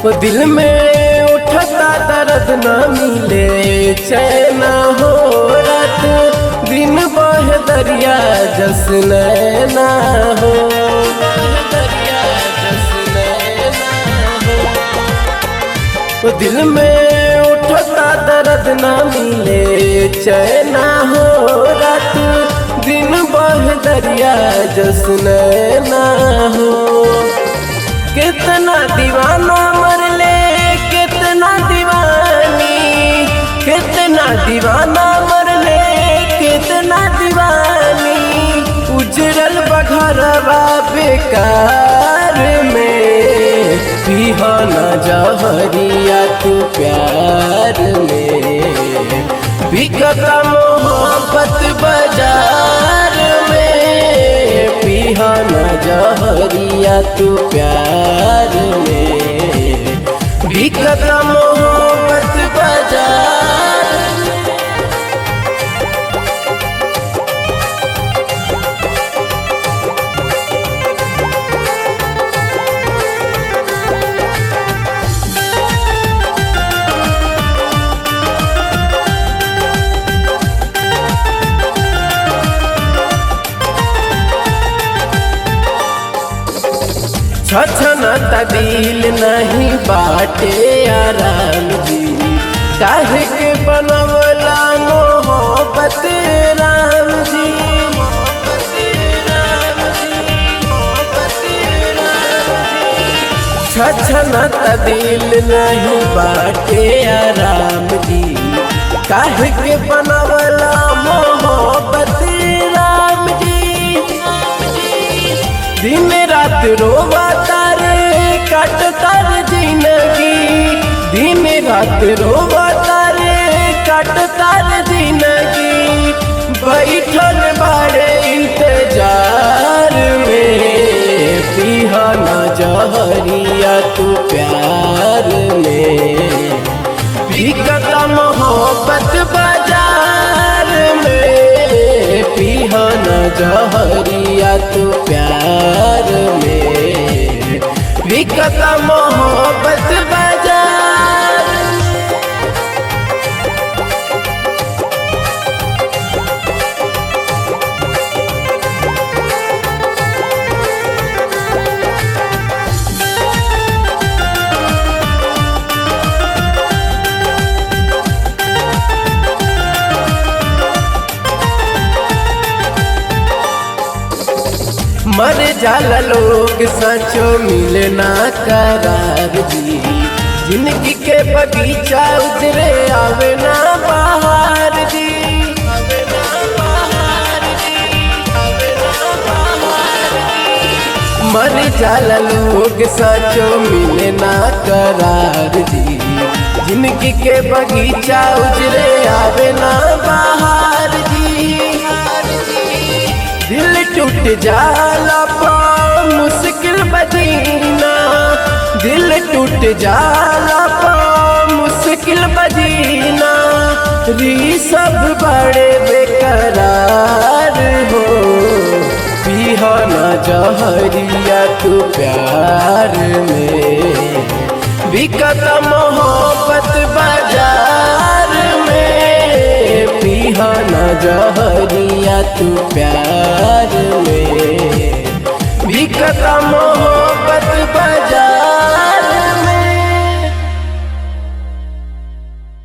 वो दिल में उठता दर्द न मिले चैन हो रात दिन बह दरिया जस नैना हो दरिया जस नैना हो वो दिल में उठता दर्द न मिले चैना हो रात दिन बह दरिया जस नैना हो कितना दीवाना मरले कितना दीवानी कितना दीवाना मरले कितना दीवानी उजरल बघरवा बेकार में पिहाना जहरिया तू प्यार में बिकता मोहब्बत बाजार में पिहाना जहरिया तू प्यार में बिकता मोहब्बत बाजार छछन दिल नहीं बाटे आराम जी काहे के बनवला मोहब्बत राम जी छछन दिल नहीं बाटे आराम जी काहे के बनवला मोहब्बत राम जी दिन रात रोवा तारे कट तर जिंदगी दिन रात रोवा तारे कट तर जिंदगी बैठल बड़े इंतजार में पिहाना जहरिया तू प्यार में बिकता मोहब्बत बाजार में पिहाना जहरिया तू प्यार में बिकता मोहब्बत बाजार मर जाला लोग सचो मिले ना करार जी जिंदगी के बगीचा उजरे आवे ना बाहर जी आवे ना बाहर जी, आवे ना बाहर जी। मर जाला लोग सचो मिले ना करार जी जिंदगी के बगीचा उजरे आवे ना बाहर जी दिल टूट जाला पा मुश्किल बजीना दिल टूट जाला पा मुश्किल बजीना री सब बड़े बेकरार हो पिहाना जहरिया तू प्यार में बिकत मोहब्बत बाजार में पिहाना जहरिया तू प्यार में बिकत मोहब्बत बाजार